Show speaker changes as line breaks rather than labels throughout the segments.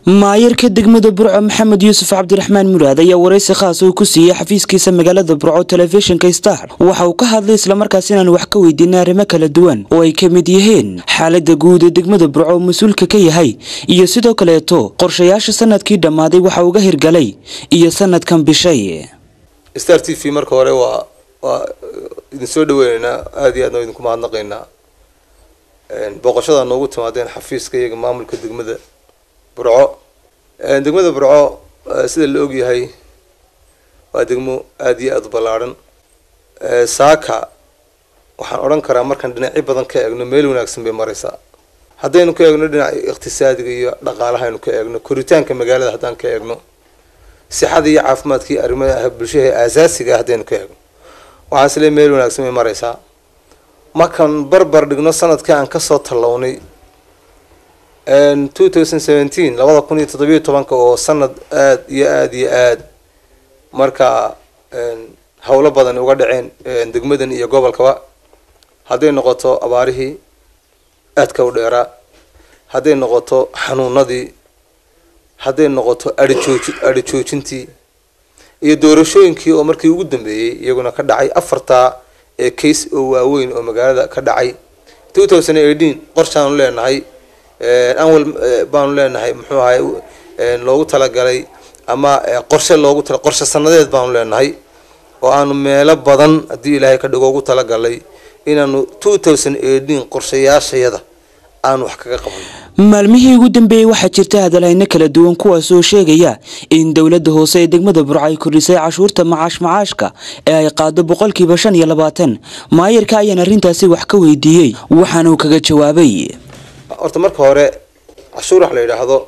maayarka degmada burco maxamed yuusuf cabdiraxmaan muraad ayaa waraysi khaas uu ku siiyey xafiiskiisa magaalada burco telefishinka star waxa uu ka hadlay islamarkaas inaan wax ka weydiinay arrimo kala duwan oo ay ka mid yihiin xaalada guud ee degmada burco oo mas-uulka ka yahay iyo sidoo kaleeto qorshayaasha sanadkii dhammaaday waxa uga hirgalay iyo sanadkan bishay
star t v marka hore waa waa idin soo dhaweyneynaa aada iyo aadna idinku mahadnaqaynaa booqashada noogu timaadeen xafiiska iyaga maamulka degmada burco degmada burco sida la ogyahay waa degmo aada iyo aada u ballaarhan saaka waxaan odhan karaa markaan dhinacyo badan ka eegno meel wanaagsan bay maraysaa haddaynu ka eegno dhinaca iqtisaadiga iyo dhaqaalaha aynu ka eegno koritaanka magaalada haddaan ka eegno sixada iyo caafimaadkii arrimaha bulshada aasaasiga ah haddaynu ka eegno waxaan isle meel wanaagsan bay maraysaa markaan barbar dhigno sanadkii aan kasoo tallawnay two thousand seventeen labada kun iyo toddobiyo tobanka oo sanad aada iyo aada iyo aada marka howlo badan uga dhaceen degmadan iyo gobolkaba hadday noqoto abaarihii aadka u dheeraa hadday noqoto xanuunadii hadday noqoto adhijooji adhi joojintii iyo doorashooyinkii oo markii ugu dambeeyey iyaguna ka dhacay afartaa ee case oo waaweyn oo magaalada ka dhacay two thousand eighteen qorshaanu leenahay anwal baanu leenahay muxuu ahay loogu talagalay ama qorshe loogu tala qorshe sanadeed baanu leenahay oo aanu meelo badan haddii ilaahay ka dhigo ugu talagalay inaanu two thousand eighteen qorshayaashayada aan wax kaga qaban
maalmihii ugu dambeeyey waxaa jirta hadalhayno kala duwan kuwaas oo sheegaya in dowladda hoose ee degmada burco ay kordhisay cashuurta macaash macaashka ee ay qaado boqolkiiba shan iyo labaatan maayarka ayaan arrintaasi wax ka weydiiyey waxaana uu kaga jawaabay
horta marka hore cashuur wax la yidhaahdo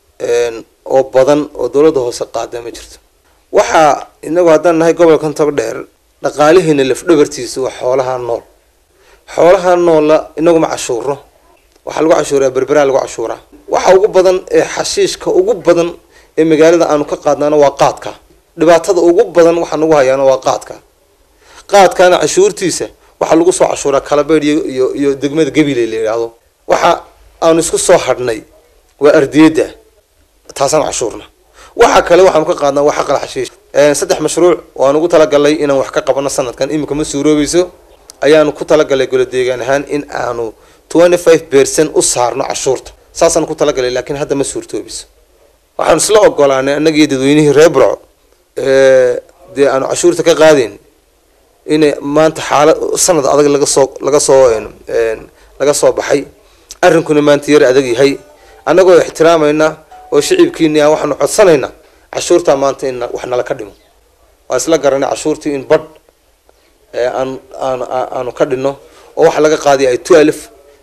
oo badan oo dowladda hoose qaada ma jirto waxaa inagu haddaan nahay gobolkan tog dheer dhaqaalihiina lafdhabartiisa waa xoolaha nool xoolaha noolla inaguma cashuuro waxaa lagu cashuuraa berberaa lagu cashuuraa waxa ugu badan ee xashiishka ugu badan ee magaalada aanu ka qaadnaana waa qaadka dhibaatada ugu badan waxaa nagu hayaana waa qaadka qaadkana cashuurtiisa waxaa lagu soo cashuuraa kalabeydh iyo iyo degmada gabiley la yidhaahdo waxa aanu isku soo hadhnay waa ardiyadda taasaan cashuurna waxa kale waxaanu ka qaadnaa waa xaqal xashiish saddex mashruuc oo aan ugu talagalnay inaan wax ka qabano sanadkan iminka ma suuroobayso ayaanu ku talagalay golo deegaan ahaan in aanu twenty five percent u saarno cashuurta saasaan ku talagalay laakiin hadda ma suurtoobiso waxaanu isla ogolaanay annagiiyo dadweynihii reer burco dee aanu cashuurta ka qaadayn inay maanta xaalad sanad adag laga soo laga soo laga soo baxay arrinkuna maanta yar adag yahay annagoo ixtiraamayna oo shicibkiini ah waxaanu codsanaynaa cashuurtaa maanta in wax nala ka dhimo waa isla garanay cashuurtii in badh aan aan aanu ka dhinno oo waxa laga qaadiy ay twelve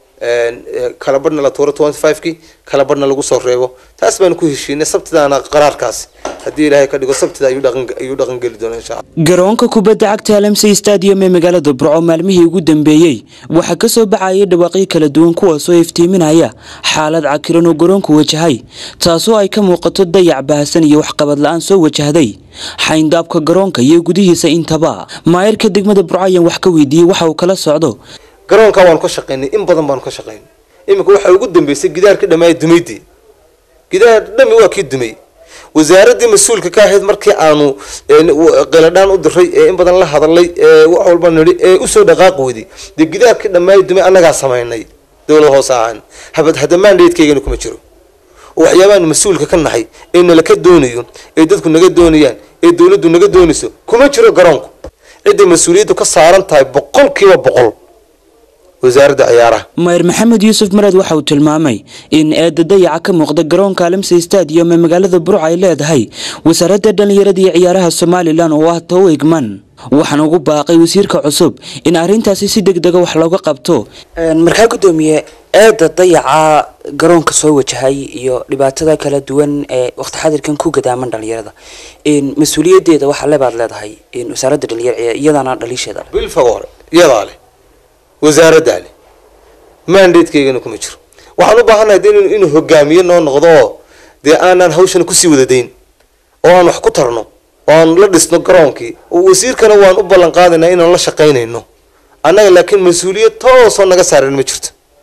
kala badhna la tuuro twenty five ki kala badhna lagu soo reebo taas baanu ku heshiinay sabtidaana qaraarkaasi haddii ilaahay ka dhigo sabtida ayuu dhaqan ayuu dhaqan geli doona insha allah
garoonka kubadda cagta alamsey stadium ee magaalada burco maalmihii ugu dambeeyey waxaa kasoo baxayay dhawaaqyo kala duwan kuwaasoo iftiiminaya xaalad cakiran oo garoonku wajahay taasoo ay ka muuqato dayac bahasan iyo waxqabad la-aan soo wajahday xayndaabka garoonka iyo gudihiisa intaba maayarka degmada burco ayaan wax ka weydiiyey waxa uu kala socdo
garoonka waanu ka shaqaynay in badan baanu ka shaqaynay iminka waxaa ugu dambeysay gidaarkii dhammaaya dumaydii gidaar dhami waa kii dumay wasaaraddii mas-uulka ka ahayd markii aanu qiladhaan u diray ee in badan la hadalay ee wax walba nidhi ee usoo dhaqaaqi weyday dee gidaarkii dhammaaya dumay annagaa samaynay dowlad hoose ahaan habad hadamaan dheedkaygana kuma jiro oo waxyaabaanu mas-uulka ka nahay ee nalaka doonayo ee dadku naga doonayaan ee dowladdu naga doonayso kuma jiro garoonku cidday mas-uuliyaddu ka saaran tahay boqolkiiba boqol wasaaradda ciyaaraha
mayer maxamed yuusuf maraad waxa uu tilmaamay in eedda dayaca ka muuqda garoonka alamsey stadium ee magaalada burco ay leedahay wasaaradda dhallinyarada iyo ciyaaraha somalilan oo ah tow egman waxaana ugu baaqay wasiirka cusub in arrintaasi si deg dega wax looga qabto
markaa guddoomiye eedda dayaca garoonka soo wajahay iyo dhibaatada kala duwan ee waqti xadirkan ku gadaaman dhalinyarada mas-uuliyaddeeda waxaa lebaad leedahay wasaaradda dhalinyar iyadana dhaliisheeda
bilfaga hore iyadaa leh wasaaraddaa leh mandatekeygana kuma jiro waxaan u baahannahay de inuu hogaamiye noo noqdo oo dee aanaan hawshana kusii wadadayn oo aan wax ku tarno oo aan la dhisno garoonkii wasiirkana waan u ballan qaadaynaa inaan la shaqaynayno annaga laakiin mas-uuliyad toosoo naga saaran ma jirto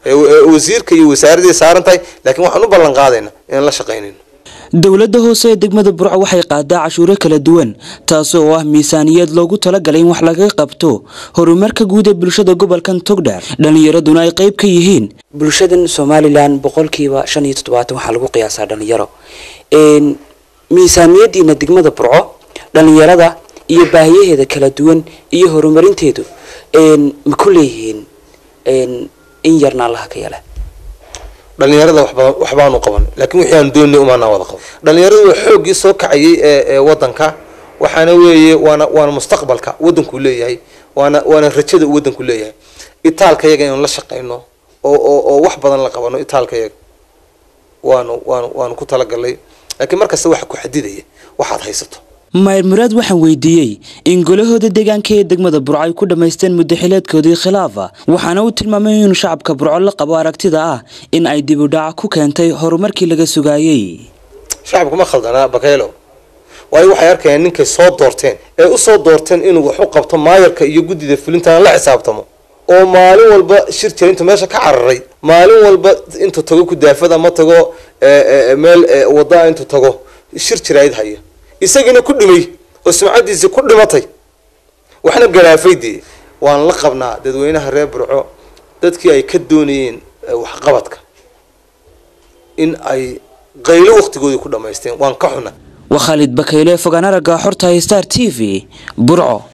wasiirka iyo wasaaradii saaran tahay laakiin waxaan u ballan qaadaynaa inaan la shaqaynayno
dowladda hoose ee degmada burco waxay qaadaa cashuuro kala duwan taasi oo ah miisaaniyad loogu talagalay in wax laga qabto horumarka guud ee bulshada gobolkan togdheer dhallinyaraduna ay qayb ka yihiin
bulshadan somalilan boqolkiiba shan iyo toddobaatan waxaa lagu qiyaasaa dhalinyaro miisaaniyadiina degmada burco dhalinyarada iyo baahiyaheeda kala duwan iyo horumarinteedu ma ku leeyihiin in yarna allaha ka yala
dhalinyarada waxba waxbaanu qaban laakiin wixii aan doonay umaanaa wada qaban dhalinyaradu waa xooggii soo kacayay ee ee wadanka waxaana weeye waana waana mustaqbalka waddanku leeyahay waana waana rajada uu waddanku leeyahay itaalka yaga inaan la shaqayno oo oo oo wax badan la qabano itaalka yaga waanu waanu waanu ku talagalnay laakiin markasta waxa ku xadidaya waxaad haysato
mayr muraad waxaan weydiiyey in golahooda deegaanka ee degmada burco ay ku dhammaysteen muddaxileedkoodii khilaafa waxaana uu tilmaamay inuu shacabka burco la qabo aragtida ah in ay dib u dhac ku keentay horumarkii laga sugaayey
shacabku ma khaldanaa bakaylo waayo waxay arkayaan ninkay soo doorteen ee usoo doorteen inuu wax u qabto maayarka iyo guddida fulintana la xisaabtamo oo maalin walba shir jira intuu meesha ka cararay maalin walba intuu tago kudaafada ma tago meel wadaa intuu tago shir jirayd haya isagiina ku dhimay oo sumcadiisii ku dhimatay waxna garaafay dee waan la qabnaa dadweynaha reer burco dadkii ay ka doonayeen waxqabadka in ay qaylo waqtigoodii ku dhammaysteen waan ka xuna
waa khaalid bakayle fogaan aragga xorta star t v burco